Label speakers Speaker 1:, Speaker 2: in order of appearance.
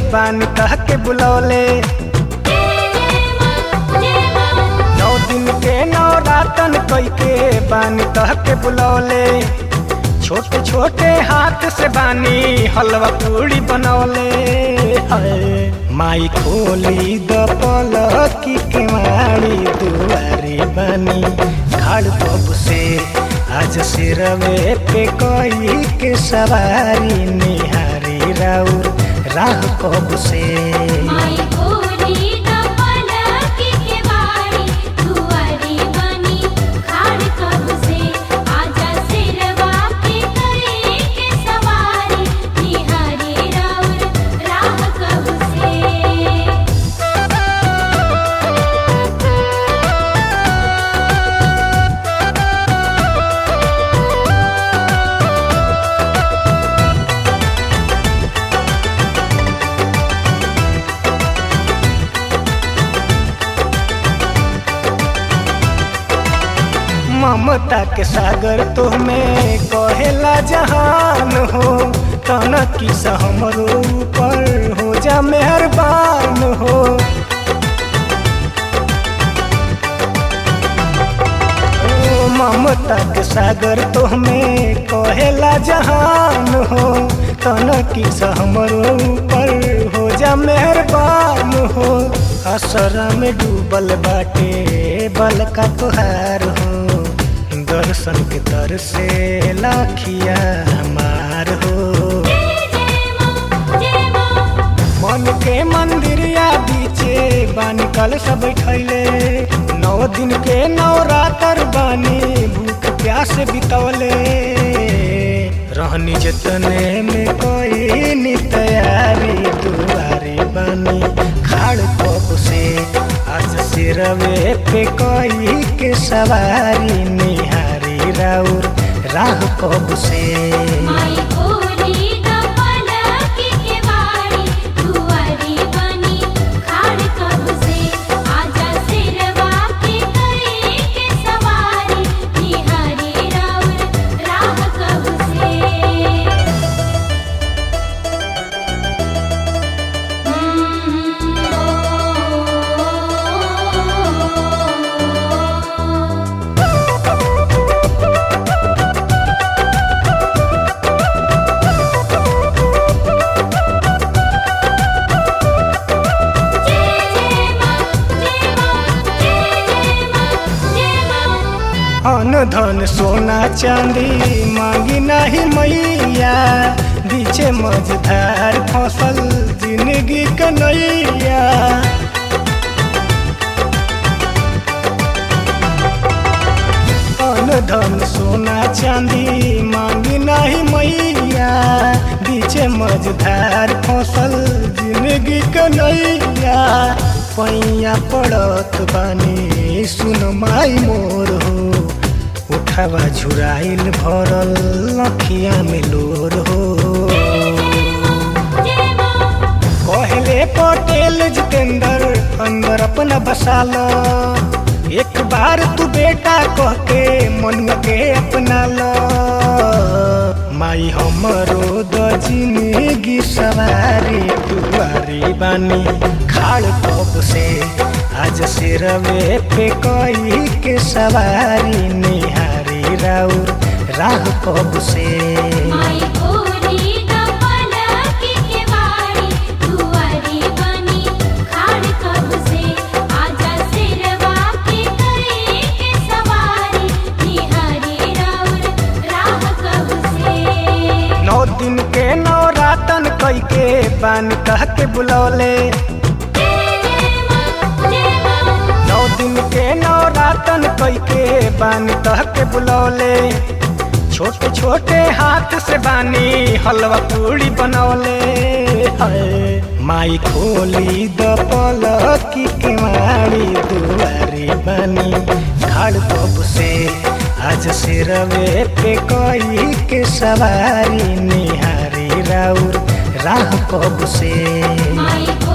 Speaker 1: बानी कह के बुलौले नौ दिन के नौ रातन कई के बानी कह के बुलौले छोटे छोटे हाथ से बानी हलवा पूड़ी बनौले हाय माई खोली द पलकी के मारी दुआरी बनी खाड़ बब से आज सिरवे पे कोई के सवारी निहारी राउर राह कब से
Speaker 2: माई गोरी द पलकी के बारी दुआरी बनी खाड़ कब से आजा सिरवा पे करे के सवारी निहारी राउर राह कब से
Speaker 1: ममता के सागर तुम्हें कहेला जहान हो तन किस हमरो ऊपर हो जा मेहरबान हो ओ ममता के सागर तुम्हें कहेला जहान हो तन किस हमरो ऊपर हो जा मेहरबान हो असरा में डूबल बाटे बल का तुहार हो दर्शन के दर से लाखिया हमार हो मन के मंदिरिया बीचे बानी कल सब बैठैले नौ दिन के नौ रातर बानी भूख प्यास बितौले रहनी जतने में कोई नी तैयारी दुआरी बानी खाड़ कब से आज सिरवे पे कोई के सवारी निहारी राउर राह कब से
Speaker 2: माई गोरी द पलकी के बारी दुआरी बनी खाड़ कब से आजा सिरवा पे करे के सवारी निहारी राउर राह कब से
Speaker 1: अन धन सोना चांदी मांगी नहीं मैया बीचे मझधार फसल जिंदगी कन्हैया अन धन सोना चांदी मांगी नहीं मैया बीचे मझधार फसल जिंदगी कन्हैया पैया पड़त बानी सुन माई मोर हो उठावा झुराइल भरल लखिया में लोर हो कहले पटेल जितेंद्र अंदर अपना बसाल एक बार तू बेटा कह के मन के अपना लो माई हमरो द जिंदगी सवारी दुआरी बानी खाड़ कब से आज सिरवे पे कोई के सवारी निहारी राउर राह कब से
Speaker 2: माई गोरी द पलकी के बारी दुआरी बनी खाड़ कब से आजा सिरवा पे करे के सवारी निहारी राउर राह कब से
Speaker 1: नौ दिन के नौ रातन कई के बानी कह के बुलौले नौ दिन के नौ रातन कई के बानी कह के बुलौले छोटे छोटे हाथ से बानी हलवा पूड़ी बनौले हाय माई खोली द पलकी के मारी दुआरी बनी खाड़ कब से आज सिरवे पे कोई के सवारी निहारी राउर राह कब से
Speaker 2: माई